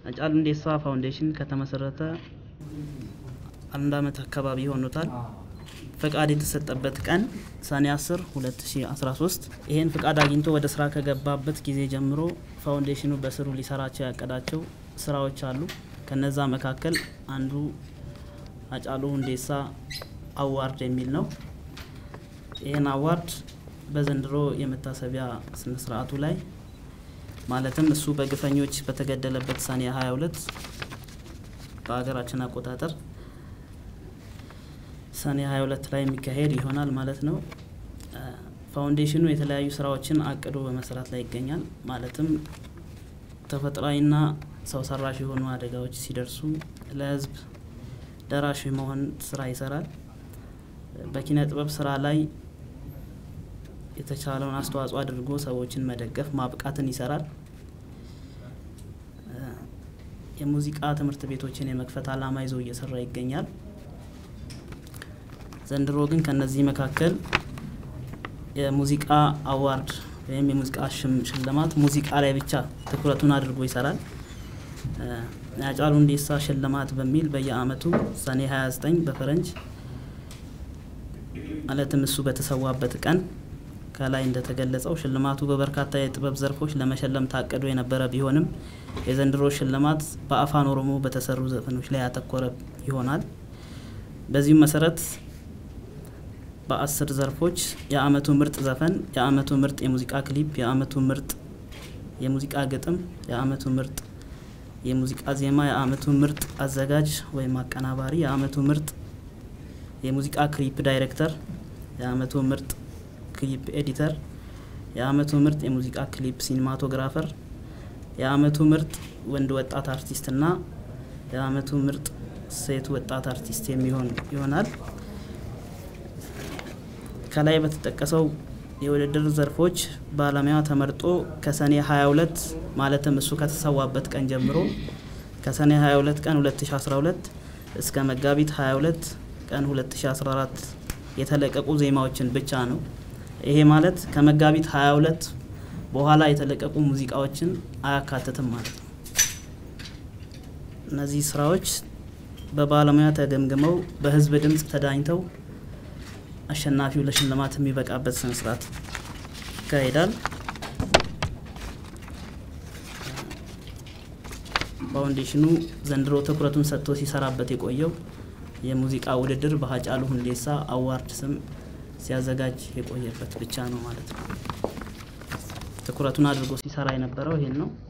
ሃጫሉ ሁንዴሳ ፋውንዴሽን ከተመሰረተ አንድ አመት አካባቢ ሆኖታል። ፈቃድ የተሰጠበት ቀን ሰኔ 10 2013። ይህን ፍቃድ አግኝቶ ወደ ስራ ከገባበት ጊዜ ጀምሮ ፋውንዴሽኑ በስሩ ሊሰራቸው ያቀዳቸው ስራዎች አሉ። ከነዛ መካከል አንዱ ሃጫሉ ሁንዴሳ አዋርድ የሚል ነው። ይህን አዋርድ በዘንድሮ የመታሰቢያ ስነ ስርዓቱ ላይ ማለትም እሱ በግፈኞች በተገደለበት ሰኔ 22 በሀገራችን አቆጣጠር ሰኔ 22 ላይ የሚካሄድ ይሆናል ማለት ነው። ፋውንዴሽኑ የተለያዩ ስራዎችን አቅዶ በመስራት ላይ ይገኛል። ማለትም ተፈጥሯዊና ሰው ሰራሽ የሆኑ አደጋዎች ሲደርሱ ለህዝብ ደራሽ መሆን ስራ ይሰራል። በኪነ ጥበብ ስራ ላይ የተቻለውን አስተዋጽኦ አድርጎ ሰዎችን መደገፍ ማብቃትን ይሰራል። የሙዚቃ ትምህርት ቤቶችን የመክፈት አላማ ይዞ እየሰራ ይገኛል። ዘንድሮ ግን ከነዚህ መካከል የሙዚቃ አዋርድ ወይም የሙዚቃ ሽልማት ሙዚቃ ላይ ብቻ ትኩረቱን አድርጎ ይሰራል። የሃጫሉ ሁንዴሳ ሽልማት በሚል በየአመቱ ሰኔ 29 በፈረንጅ ማለትም እሱ በተሰዋበት ቀን ከላይ እንደተገለጸው ሽልማቱ በበርካታ የጥበብ ዘርፎች ለመሸለም ታቅዶ የነበረ ቢሆንም የዘንድሮ ሽልማት በአፋን ኦሮሞ በተሰሩ ዘፈኖች ላይ ያተኮረ ይሆናል። በዚሁም መሰረት በአስር ዘርፎች የአመቱ ምርጥ ዘፈን፣ የአመቱ ምርጥ የሙዚቃ ክሊፕ፣ የአመቱ ምርጥ የሙዚቃ ግጥም፣ የአመቱ ምርጥ የሙዚቃ ዜማ፣ የአመቱ ምርጥ አዘጋጅ ወይም አቀናባሪ፣ የአመቱ ምርጥ የሙዚቃ ክሊፕ ዳይሬክተር፣ የአመቱ ምርጥ ክሊፕ ኤዲተር፣ የአመቱ ምርጥ የሙዚቃ ክሊፕ ሲኒማቶግራፈር፣ የአመቱ ምርጥ ወንድ ወጣት አርቲስት እና የአመቱ ምርጥ ሴት ወጣት አርቲስት የሚሆን ይሆናል። ከላይ በተጠቀሰው የውድድር ዘርፎች ባለሙያ ተመርጦ ከሰኔ 22 ማለትም እሱ ከተሰዋበት ቀን ጀምሮ ከሰኔ 22 ቀን 2012 እስከ መጋቢት 22 ቀን 2014 የተለቀቁ ዜማዎችን ብቻ ነው። ይሄ ማለት ከመጋቢት 22 በኋላ የተለቀቁ ሙዚቃዎችን አያካትትም ማለት ነው። እነዚህ ስራዎች በባለሙያ ተገምግመው በህዝብ ድምፅ ተዳኝተው አሸናፊው ለሽልማት የሚበቃበት ስነ ስርዓት ይካሄዳል። ፋውንዴሽኑ ዘንድሮ ትኩረቱን ሰጥቶ ሲሰራበት የቆየው የሙዚቃ ውድድር በሃጫሉ ሁንዴሳ አዋርድ ስም ሲያዘጋጅ የቆየበት ብቻ ነው ማለት ነው። ትኩረቱን አድርጎ ሲሰራ የነበረው ይሄን ነው።